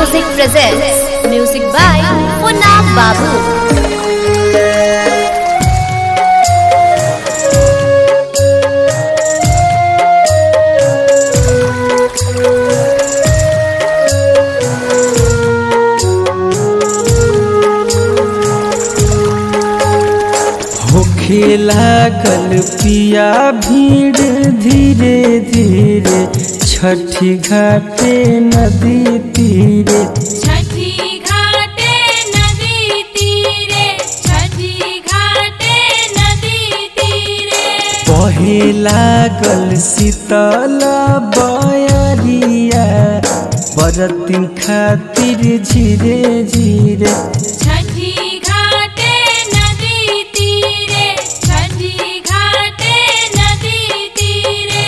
Music presents music by Punna Babu. होखे लागल पिया भीड़ धीरे धीरे छठी घाटे नदी तीरे छठी घाटे नदी तीरे छठी घाटे नदी तीरे बहे लागल शीतल बयरिया बरतिन खातिर झीरे झीरे छठी घाटे नदी तीरे छठी घाटे नदी तीरे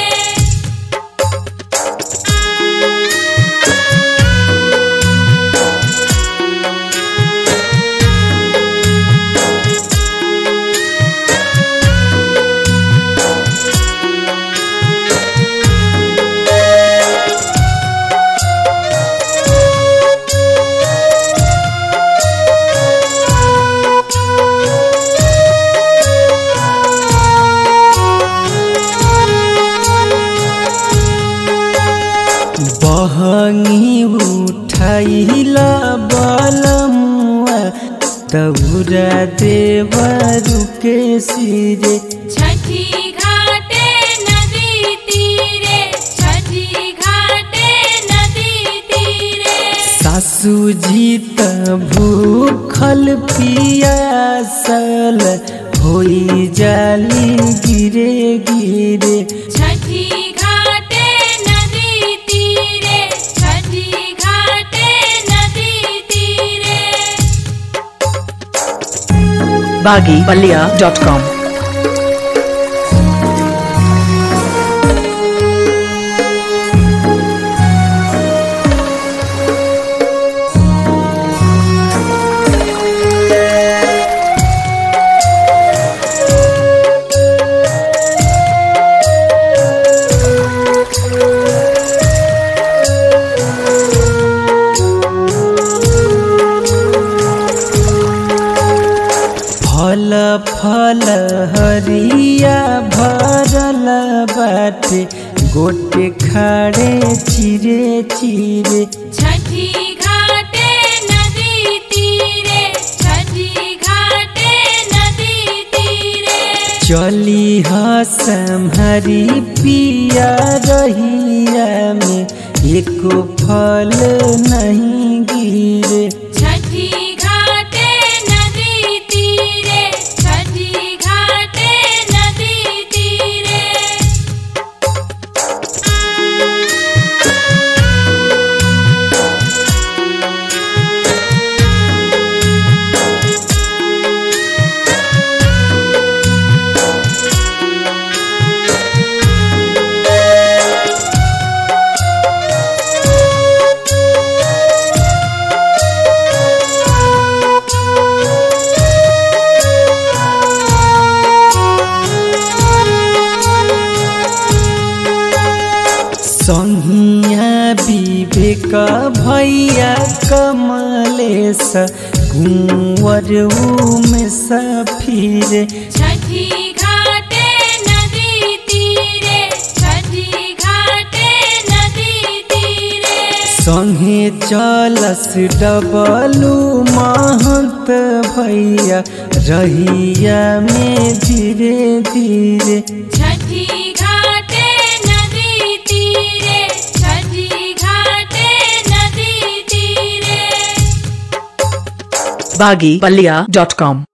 बहंगी उठाइला बलमुआ तबुरा देवरु के सिरे छठी घाटे नदी तीरे छठी घाटे नदी तीरे सासू जी त भूखल पियासल होई जाली गिरे गिरे छठी घाटे नदी तीरे छठी घाटे नदी तीरे baggypalia.com फल फल हरिया भरल बाटे गोटे खाड़े चिरे चिरे छठी घाटे नदी तीरे छठी घाटे नदी तीरे चली हसमहरी पिया रहिया में एको फल नहीं गिरे छठी घाटे नदी तीरे छठी घाटे नदी तीरे संहिया विवेक भैया कमलेश कुंवर में सफीरे छठी घाटे नदी तीरे छठी घाटे नदी तीरे संगे चलस डबलू महंत भैया रहिया में धीरे धीरे छठी घाटे नदी तीरे छठी घाटे नदी तीरे baggypalia.com